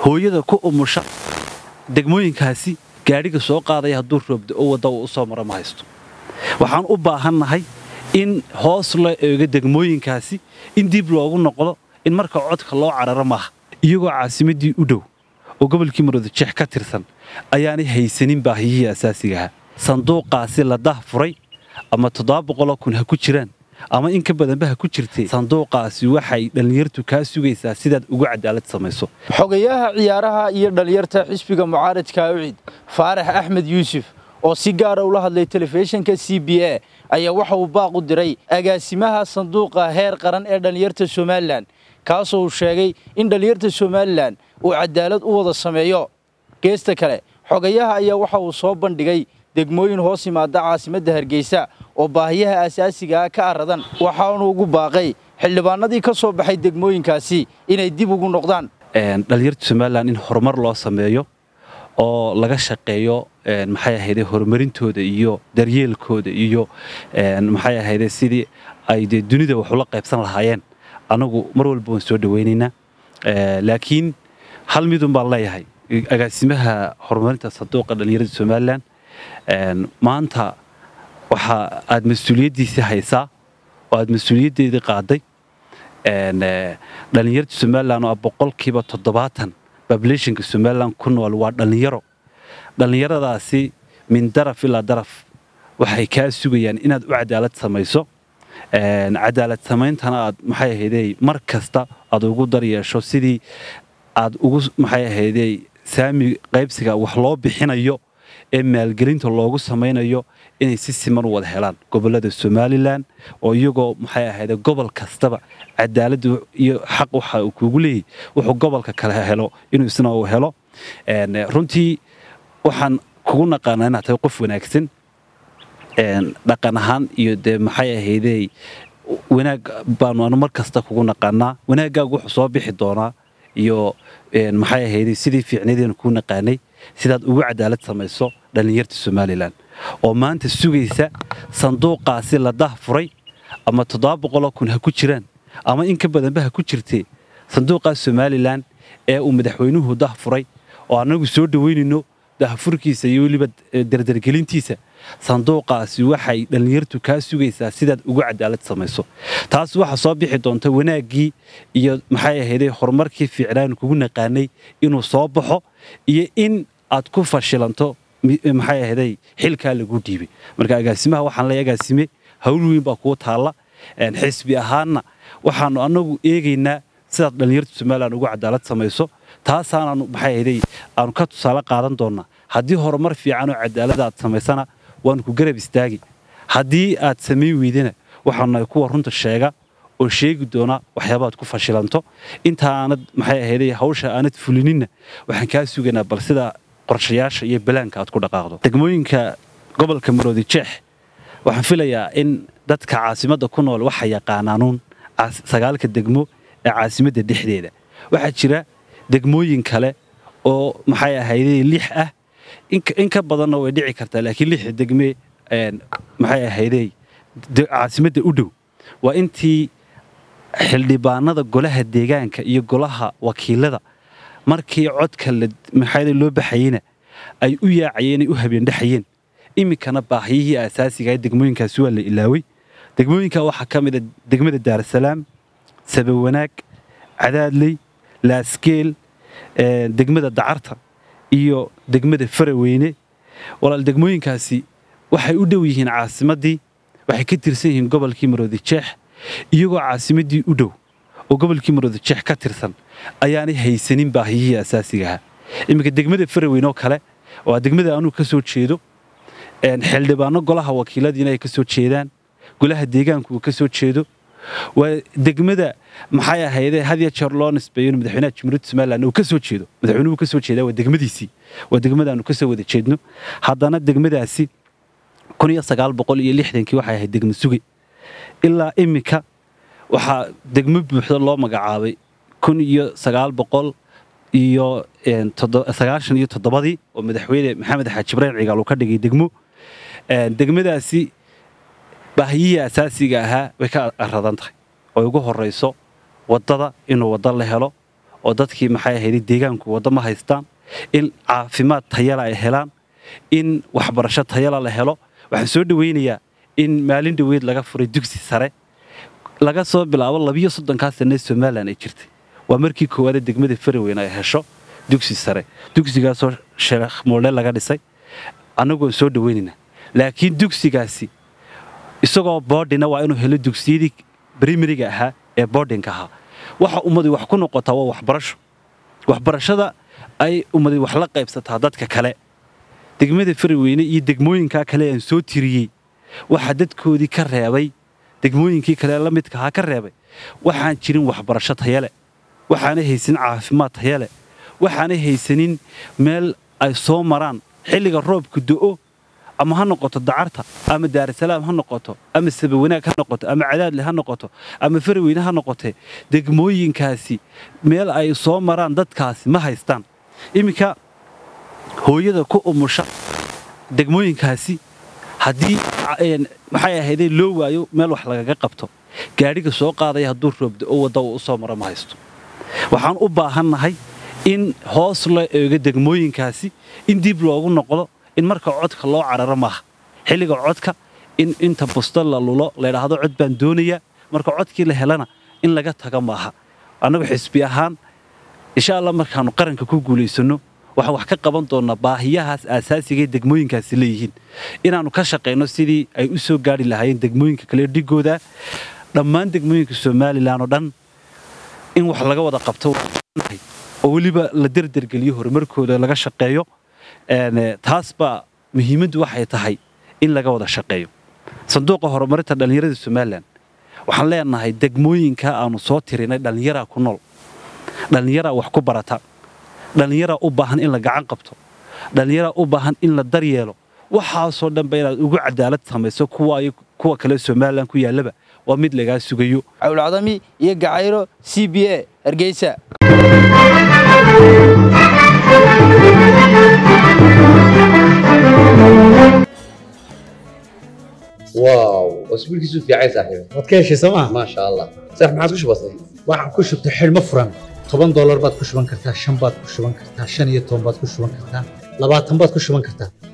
hooyada ku umusha degmooyinkaasi gaadhiga soo qaadaya hadduu roobda oo wadda uu u soo maro ma haysto waxaan u baahannahay in hoos la eego degmooyinkaasi in dib loogu noqdo in marka codka loo cararo maaha iyagoo caasimaddii u dhow oo gobolkii maroodijeex ka tirsan ayaanay haysanin baahiyihii asaasigaha sanduuqaasi la dah furay ama toddoba boqoloo kun ha ku jiraan ama in ka badanba ha ku jirtay sanduuqaasi waxay dhallinyartu kaa sugaysaa sidaad ugu cadaalad samayso xogayaha ciyaaraha iyo dhallinyarta xisbiga mucaaradka awcid faarax axmed yuusuf oo si gaara ula hadlay telefishinka c b a ayaa waxa uu baaq u diray agaasimaha sanduuqa heer qaran ee dhallinyarta somalilan kaasoo uu sheegay in dhallinyarta somalilan uu cadaalad u wada sameeyo geesta kale xogayaha ayaa waxa uu soo bandhigay degmooyin hoos yimaada caasimadda hargeysa oo baahiyaha asaasigaa ka aradan waxaanu ugu baaqay xildhibaanadii ka soo baxay degmooyinkaasi inay dib ugu noqdaan dhallinyarta somalilan in horumar loo sameeyo oo laga shaqeeyo maxay ahayde horumarintooda iyo daryeelkooda iyo maxay ahayde sidii ay dee dunida wax ula qaybsan lahaayeen anagu mar walba waan soo dhawaynaynaa laakiin hal midun baan leeyahay agaasimaha horumarinta sanduuqa dhallinyarada somalilan maanta waxa aad mas-uuliyaddiisii haysaa oo aad mas-uuliyaddeedii qaaday dhallinyarta somalilan oo ah boqolkiiba toddobaatan babulationka somalilan ku nool waa dhallinyaro dhallinyaradaasi min daraf ilaa daraf waxay kaa sugayaan inaad u cadaalad samayso cadaalad samayntana aad maxay ahaydey mar kasta aad ugu daryeesho sidii aad ugu maxay ahaydey saami qaybsiga wax loo bixinayo ee maalgelinta loogu samaynayo inay si siman u wada helaan gobollada somalilan oo iyagoo maxay ahayde gobol kastaba cadaaladda iyo xaq waxa uu kuugu leeyahy wuxuu gobolka kale helo inuu isna uu helo runtii waxaan kugu naqaanaa inaad tahay qof wanaagsan dhaqan ahaan iyo dee maxay ahaydey wanaag baanu anu mar kasta kugu naqaanaa wanaaggaagu wuxuu soo bixi doonaa iyo maxay ahaydey sidii fiicnadeenu kuu naqaanay sidaad ugu cadaalad samayso dhallinyarta somalilan oo maanta sugaysa sanduuqaasi la dah furay ama toddoba boqoloo kun ha ku jiraan ama in ka badanba ha ku jirtee sanduuqaas somalilan ee uu madaxweynuhu dah furay oo annagu soo dhoweynayno dahfurkiisa iyo weliba dardargelintiisa sanduuqaasi waxay dhallinyartu kaa sugaysaa sidaad ugu cadaalad samayso taas waxaa soo bixi doonta wanaaggii iyo maxay ahaydey horumarkii fiicnaan kugu naqaanay inuu soo baxo iyo in aad ku fashilanto maxay ahaydey xilkaa lagu dhiibay marka agaasimaha waxaan leeyahay agaasime hawl weyn baa kuu taalla xisbi ahaanna waxaanu annagu eegaynaa sidaad dhallinyarta somalilan ugu cadaalad samayso taasaanaanu maxay ahaydey aanu ka tusaale qaadan doonnaa haddii horumar fiican oo cadaalada aad samaysana waanu ku garab istaagi haddii aad samayn weydana waxaanu kuwa runta sheega oo sheegi doona waxyaabaad ku fashilanto intaanad maxay ahaydey hawsha aanad fulininna waxaan kaa sugaynaa bal sida qorshayaasha iyo balaanka aad ku dhaqaaqdo degmooyinka gobolka maroodi jeex waxaan filayaa in dadka caasimadda ku nool waxa yaqaanaanuun sagaalka degmo ee caasimadda dhexdeeda waxaa jira degmooyin kale oo maxay ahaydey lix ah in ka badanna way dhici kartaa laakiin lixda degme maxay ahaydey caasimadda u dhow waa intii xildhibaanada golaha deegaanka iyo golaha wakiilada markii codka maxay loo baxayeyna ay u yaacayeen ay u habeendhexayeen iminkana baahiyihii asaasigaah degmooyinkaasi waa la ilaaway degmooyinka waxaa ka mida degmada daarasalaam sabawanaag cadaadley laaskeel degmada dacarta iyo degmada faraweyne walaal degmooyinkaasi waxay u dhow yihiin caasimaddii waxay ka tirsan yihiin gobolkii maroodi jeex iyagoo caasimaddii u dhow oo gobolkii maroodi jeex ka tirsan ayaanay haysanin baahiyihii asaasigaha iminka degmada faraweyne oo kale waa degmada anuu ka soo jeedo xildhibaano golaha wakiiladiina ay ka soo jeedaan golaha deegaanku uu ka soo jeedo waa degmada maxay ahayde hadiya jeer loo nisbeeyo madaxweynaha jamhuuriyadda somalilan uu ka soo jeedo madaxweynuhu ka soo jeedaa waa degmadiisii waa degmadaanu ka soo wada jeedno haddana degmadaasi kun iyo sagaal boqol iyo lixdankii waxay ahayd degmo suge ilaa iminka waxaa degmo buuxda loo magacaabay kun iyo sagaal boqol iyo sagaashan iyo toddobadii oo madaxweyne maxamed xaaji ibraahim cigaal uu ka dhigay degmo degmadaasi baahiyihii asaasiga ahaa way ka aradan tahay oo ugu horayso waddada inuu waddo la helo oo dadkii maxay ahayd deegaanku waddo ma haystaan in caafimaad tayala ay helaan in waxbarasho tayala la helo waxaan soo dhawaynayaa in maalin dhoweyd laga furay dugsi sare laga soo bilaabo labiyo soddonkaa sanee somalilan ay jirtay waa markii koowaadee degmada faraweyn ay hesho dugsi sare dugsigaasoo sheekh moole laga dhisay annagoon soo dhawaynaynaa laakiin dugsigaasi isagoo boodhina waa inuu helo dugsiyadii brimariga ahaa ee boodhinka ahaa waxa ummadii wax ku noqotaa waa waxbarasho waxbarashada ay ummadii wax la qaybsataa dadka kale degmada faraweyne iyo degmooyinkaa kale aan soo tiriyey waxaa dadkoodii ka reebay degmooyinkii kale la midka ahaa ka reebay waxaan jirin waxbarasho tayale waxaanay haysanin caafimaad tayale waxaanay haysanin meel ay soo maraan xilliga roobka do'o ama ha noqoto dacarta ama daarasalaam ha noqoto ama sabawanaag ha noqoto ama cadaadle ha noqoto ama faraweyne ha noqote degmooyinkaasi meel ay soo maraan dadkaasi ma haystaan iminka hooyada ku umusha degmooyinkaasi haddii maxay ahayday loo waayo meel wax lagaga qabto gaadhiga soo qaadaya hadduu roobda oo wadda uu u soo maro ma haysto waxaan u baahannahay in hoos loo eego degmooyinkaasi in dib loogu noqdo in marka codka loo cararo maaha xilliga codka in inta busto la lulo laydhaahdo cod baan doonayaa marka codkii la helana in laga taga maaha annagu xisbi ahaan insha allah markaannu qaranka ku guulaysanno waxaan wax ka qaban doonnaa baahiyahaas aasaasigae degmooyinkaasi leeyihiin inaannu ka shaqayno sidii ay u soo gaari lahaayeen degmooyinka kale dhigooda dhammaan degmooyinka somalilan oo dhan in wax laga wada qabto oo weliba la derdergeliyo horumarkooda laga shaqeeyo taas baa muhiimaddu waxay tahay in laga wada shaqeeyo sanduuqa horumarinta dhallinyarada somalilan waxaan leenahay degmooyinka aanu soo tirinay dhallinyaraa ku nool dhallinyaraa wax ku barata dhallinyaraa u baahan in la gacan qabto dhallinyaraa u baahan in la daryeelo waxaasoo dhanba inaad ugu cadaalad samayso kuwa kale somalilan ku yaallaba waa mid lagaa sugayo cawlcadami iyo gacayro c b a hargeysa واو اسبوعك في عين صاحبي waad ka heshay sooma ما شاء الله صح ما عادش بسيط waxaan ku shubtay xidhmo furan toban doolar baad ku shuban kartaa shan baad ku shuban kartaa shan iyo toban baad ku shuban kartaa labaatan baad ku shuban kartaa